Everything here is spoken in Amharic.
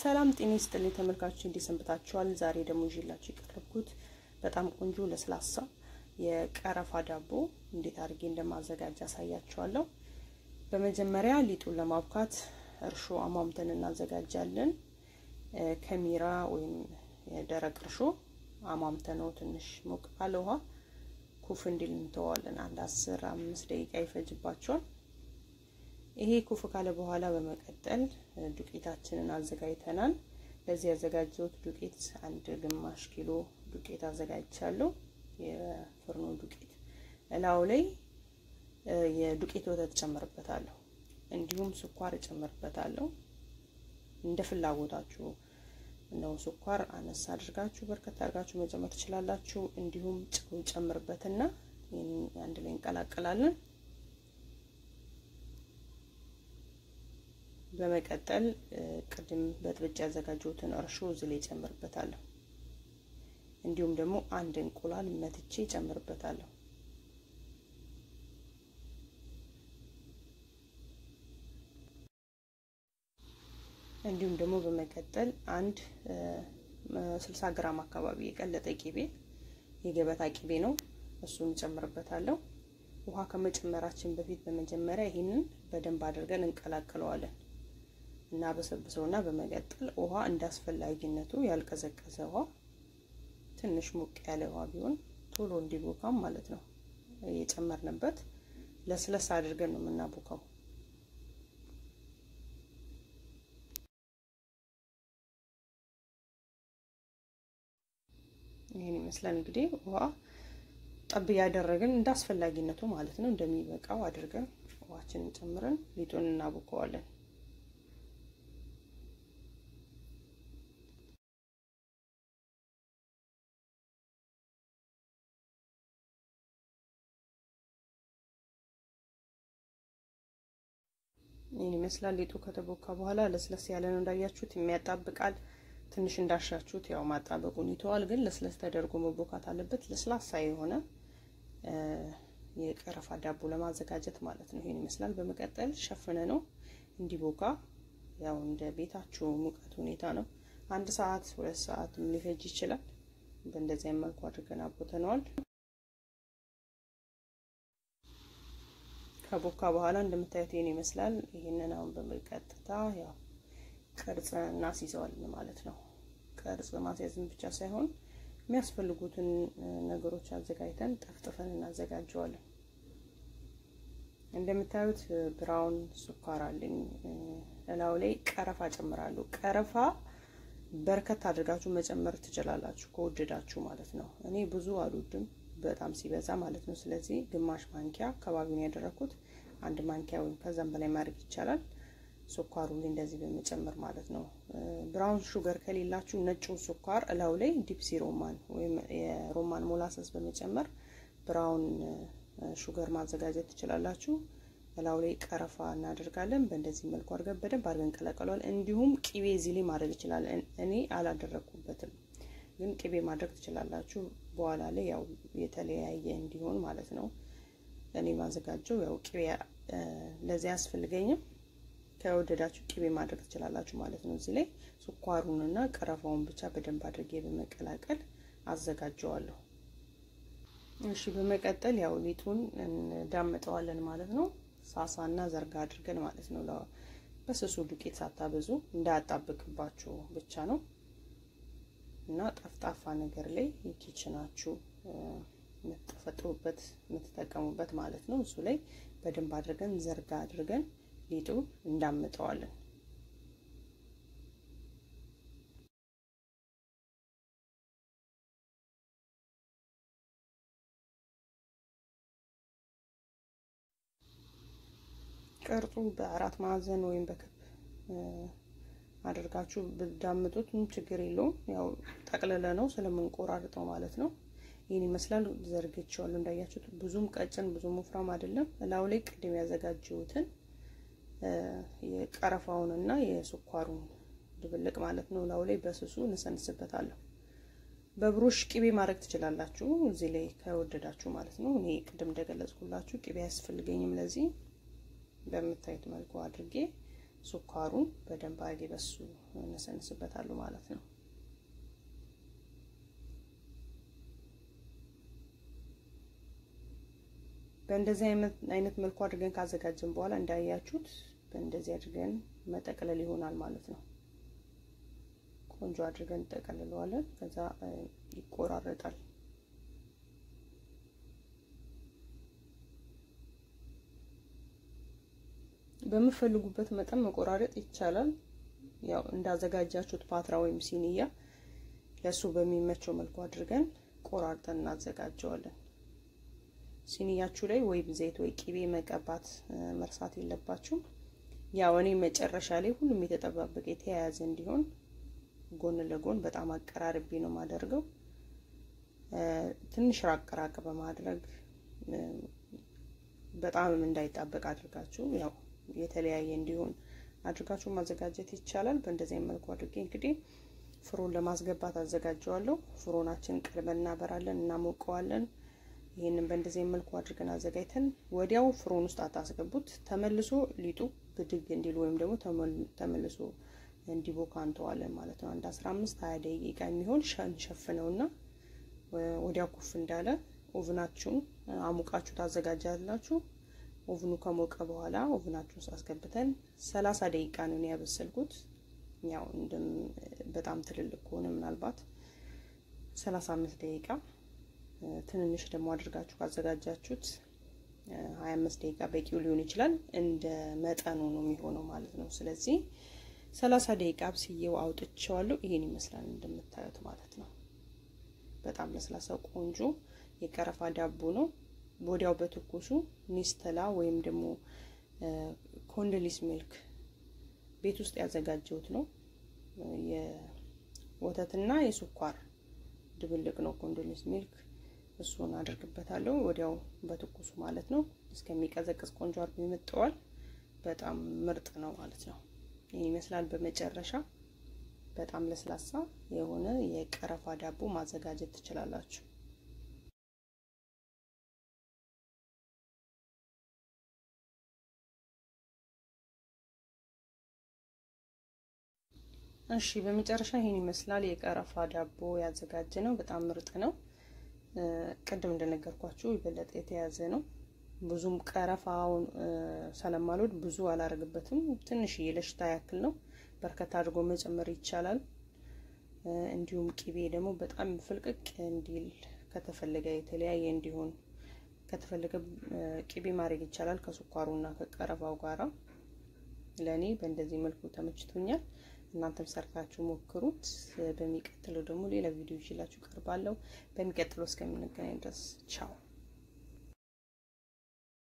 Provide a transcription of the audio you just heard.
ሰላም ጤና ይስጥልኝ ተመልካቾች፣ እንዴት ሰንብታችኋል? ዛሬ ደግሞ ይዤላችሁ የቀረብኩት በጣም ቆንጆ ለስላሳ የቀረፋ ዳቦ እንዴት አድርጌ እንደማዘጋጅ አሳያችኋለሁ። በመጀመሪያ ሊጡን ለማብካት እርሾ አሟምተን እናዘጋጃለን። ከሚራ ወይም የደረቅ እርሾ አሟምተነው ትንሽ ሞቅ ባለ ውሃ ኩፍ እንዲል እንተዋለን። አንድ አስር አምስት ደቂቃ ይፈጅባቸዋል። ይሄ ኩፍ ካለ በኋላ በመቀጠል ዱቄታችንን አዘጋጅተናል። ለዚህ ያዘጋጀሁት ዱቄት አንድ ግማሽ ኪሎ ዱቄት አዘጋጅቻለሁ። የፍርኖ ዱቄት እላው ላይ የዱቄት ወተት ጨምርበታለሁ። እንዲሁም ስኳር እጨምርበታለሁ። እንደ ፍላጎታችሁ ነው። ስኳር አነሳ አድርጋችሁ በርከት አድርጋችሁ መጨመር ትችላላችሁ። እንዲሁም ጨው ጨምርበትና አንድ ላይ እንቀላቀላለን። በመቀጠል ቅድም በጥብጭ ያዘጋጀሁትን እርሾ እዚህ ላይ ጨምርበታለሁ። እንዲሁም ደግሞ አንድ እንቁላል መትቼ ጨምርበታለሁ። እንዲሁም ደግሞ በመቀጠል አንድ ስልሳ ግራም አካባቢ የቀለጠ ቂቤ የገበታ ቂቤ ነው፣ እሱን ጨምርበታለሁ። ውሃ ከመጨመራችን በፊት በመጀመሪያ ይህንን በደንብ አድርገን እንቀላቅለዋለን እና በሰብሰውና በመቀጠል ውሃ እንደ አስፈላጊነቱ ያልቀዘቀዘ ውሃ ትንሽ ሞቅ ያለ ውሃ ቢሆን ቶሎ እንዲቦካም ማለት ነው እየጨመርንበት ለስለስ አድርገን ነው የምናቦካው። ይህን ይመስላል እንግዲህ ውሃ ጠብ እያደረግን እንደ አስፈላጊነቱ ማለት ነው እንደሚበቃው አድርገን ውሃችንን ጨምረን ሊጡን እናቦከዋለን። ይህን ይመስላል ሊጡ ከተቦካ በኋላ ለስለስ ያለ ነው እንዳያችሁት፣ የሚያጣብቃል ትንሽ እንዳሻችሁት ያው ማጣበቁን ይተዋል። ግን ለስለስ ተደርጎ መቦካት አለበት። ለስላሳ የሆነ የቀረፋ ዳቦ ለማዘጋጀት ማለት ነው። ይሄን ይመስላል። በመቀጠል ሸፍነ ነው እንዲቦካ ያው እንደ ቤታችሁ ሙቀት ሁኔታ ነው። አንድ ሰዓት ሁለት ሰዓት ሊፈጅ ይችላል። በእንደዚህ መልኩ አድርገን አቦተነዋል። ከቦካ በኋላ እንደምታዩት ይሄን ይመስላል። ይህንን አሁን በመቀጥታ ያው ቅርጽ እናስይዘዋለን ማለት ነው። ቅርጽ ማስያዝን ብቻ ሳይሆን የሚያስፈልጉትን ነገሮች አዘጋጅተን ጠፍጥፈን እናዘጋጀዋለን። እንደምታዩት ብራውን ስኳር አለኝ። እላው ላይ ቀረፋ ጨምራለሁ። ቀረፋ በርከት አድርጋችሁ መጨመር ትችላላችሁ ከወደዳችሁ ማለት ነው። እኔ ብዙ አልወድም በጣም ሲበዛ ማለት ነው። ስለዚህ ግማሽ ማንኪያ አካባቢውን ያደረኩት አንድ ማንኪያ ወይም ከዛም በላይ ማድረግ ይቻላል። ስኳሩ ላይ እንደዚህ በመጨመር ማለት ነው። ብራውን ሹገር ከሌላችሁ ነጩ ስኳር እላው ላይ ዲፕሲ ሮማን ወይም የሮማን ሞላሰስ በመጨመር ብራውን ሹገር ማዘጋጀት ትችላላችሁ። እላው ላይ ቀረፋ እናደርጋለን። በእንደዚህ መልኩ አድርገን በደንብ አድርገን እንቀላቀለዋል። እንዲሁም ቂቤ እዚህ ላይ ማድረግ ይችላል። እኔ አላደረግኩበትም፣ ግን ቂቤ ማድረግ ትችላላችሁ። በኋላ ላይ ያው የተለያየ እንዲሆን ማለት ነው። እኔ ማዘጋጀው ያው ቂቤ ለዚህ አያስፈልገኝም። ከወደዳችሁ ቂቤ ማድረግ ትችላላችሁ ማለት ነው። እዚህ ላይ ስኳሩንና ቀረፋውን ብቻ በደንብ አድርጌ በመቀላቀል አዘጋጀዋለሁ። እሺ፣ በመቀጠል ያው ሊጡን እንዳመጠዋለን ማለት ነው። ሳሳና ዘርጋ አድርገን ማለት ነው። በስሱ ዱቄት ሳታበዙ እንዳያጣብቅባችሁ ብቻ ነው እና ጠፍጣፋ ነገር ላይ የኪችናችሁ የምትፈጥሩበት የምትጠቀሙበት ማለት ነው። እሱ ላይ በደንብ አድርገን ዘርጋ አድርገን ሊጡ እንዳምጠዋለን። ቅርጹ በአራት ማዕዘን ወይም በክብ አድርጋችሁ ብዳምጡት ችግር የለውም። ያው ጠቅልለ ነው ስለምንቆራርጠው ማለት ነው። ይህን ይመስላል። ዘርግቼዋለሁ እንዳያችሁት፣ ብዙም ቀጭን ብዙም ወፍራም አይደለም። እላው ላይ ቅድም ያዘጋጀሁትን የቀረፋውንና የስኳሩን ድብልቅ ማለት ነው እላው ላይ በስሱ እንሰንስበታለሁ። በብሩሽ ቅቤ ማድረግ ትችላላችሁ፣ እዚህ ላይ ከወደዳችሁ ማለት ነው። እኔ ቅድም እንደገለጽኩላችሁ ቅቤ አያስፈልገኝም። ለዚህ በምታዩት መልኩ አድርጌ ስኳሩን በደንብ አድርጌ በሱ እነሰንስበታለሁ ማለት ነው። በእንደዚህ አይነት መልኩ አድርገን ካዘጋጀን በኋላ እንዳያችሁት በእንደዚህ አድርገን መጠቅለል ይሆናል ማለት ነው። ቆንጆ አድርገን እንጠቀልለዋለን። ከዛ ይቆራረጣል። በምፈልጉበት መጠን መቆራረጥ ይቻላል። ያው እንዳዘጋጃችሁት ፓትራ ወይም ሲኒያ ለሱ በሚመቸው መልኩ አድርገን ቆራርጠን እናዘጋጀዋለን። ሲኒያችሁ ላይ ወይም ዘይት ወይ ቂቤ መቀባት መርሳት የለባችሁም። ያው እኔ መጨረሻ ላይ ሁሉም የተጠባበቀ የተያያዘ እንዲሆን ጎን ለጎን በጣም አቀራርቤ ነው የማደርገው። ትንሽ ራቅ ራቅ በማድረግ በጣምም እንዳይጣበቅ አድርጋችሁ ያው የተለያየ እንዲሆን አድርጋችሁ ማዘጋጀት ይቻላል። በእንደዚህ መልኩ አድርጌ እንግዲህ ፍሮን ለማስገባት አዘጋጀዋለሁ። ፍሮናችን ቀልበን እናበራለን፣ እናሞቀዋለን። ይህንን በእንደዚህ መልኩ አድርገን አዘጋጅተን ወዲያው ፍሮን ውስጥ አታስገቡት። ተመልሶ ሊጡ ብድግ እንዲል ወይም ደግሞ ተመልሶ እንዲቦካ እንተዋለን ማለት ነው። አንድ አስራ አምስት ሀያ ደቂቃ የሚሆን እንሸፍነውና ወዲያው ኩፍ እንዳለ ኦቭናችሁን አሙቃችሁ ታዘጋጃላችሁ። ኦቭኑ ከሞቀ በኋላ ኦቭናችሁን ውስጥ አስገብተን ሰላሳ ደቂቃ ነው ያበሰልኩት። ያው በጣም ትልልቅ ከሆነ ምናልባት ሰላሳ አምስት ደቂቃ ትንንሽ ደግሞ አድርጋችሁ ካዘጋጃችሁት ሀያ አምስት ደቂቃ በቂው ሊሆን ይችላል። እንደ መጠኑ ነው የሚሆነው ማለት ነው። ስለዚህ ሰላሳ ደቂቃ አብስዬው አውጥቼዋለሁ። ይሄን ይመስላል እንደምታዩት ማለት ነው። በጣም ለስላሳ ቆንጆ የቀረፋ ዳቦ ነው። ወዲያው በትኩሱ ኒስተላ ወይም ደግሞ ኮንደሊስ ሚልክ ቤት ውስጥ ያዘጋጀሁት ነው። የወተትና የስኳር ድብልቅ ነው ኮንደሊስ ሚልክ። እሱን አድርግበታለሁ ወዲያው በትኩሱ ማለት ነው። እስከሚቀዘቅዝ ቆንጆ አድርጎ ይመጠዋል። በጣም ምርጥ ነው ማለት ነው። ይህን ይመስላል። በመጨረሻ በጣም ለስላሳ የሆነ የቀረፋ ዳቦ ማዘጋጀት ትችላላችሁ። እሺ በመጨረሻ ይህን ይመስላል የቀረፋ ዳቦ ያዘጋጀ ነው። በጣም ምርጥ ነው። ቅድም እንደነገርኳችሁ የበለጠ የተያዘ ነው። ብዙም ቀረፋውን ስለማልወድ ብዙ አላረግበትም። ትንሽዬ ለሽታ ያክል ነው። በርከት አድርጎ መጨመር ይቻላል። እንዲሁም ቂቤ ደግሞ በጣም ፍልቅቅ እንዲል ከተፈለገ የተለያየ እንዲሆን ከተፈለገ ቂቤ ማድረግ ይቻላል ከስኳሩና ከቀረፋው ጋራ። ለእኔ በእንደዚህ መልኩ ተመችቶኛል። እናንተም ሰርታችሁ ሞክሩት። በሚቀጥለው ደግሞ ሌላ ቪዲዮ ይዤላችሁ ቀርባለሁ። በሚቀጥለው እስከምንገናኝ ድረስ ቻው።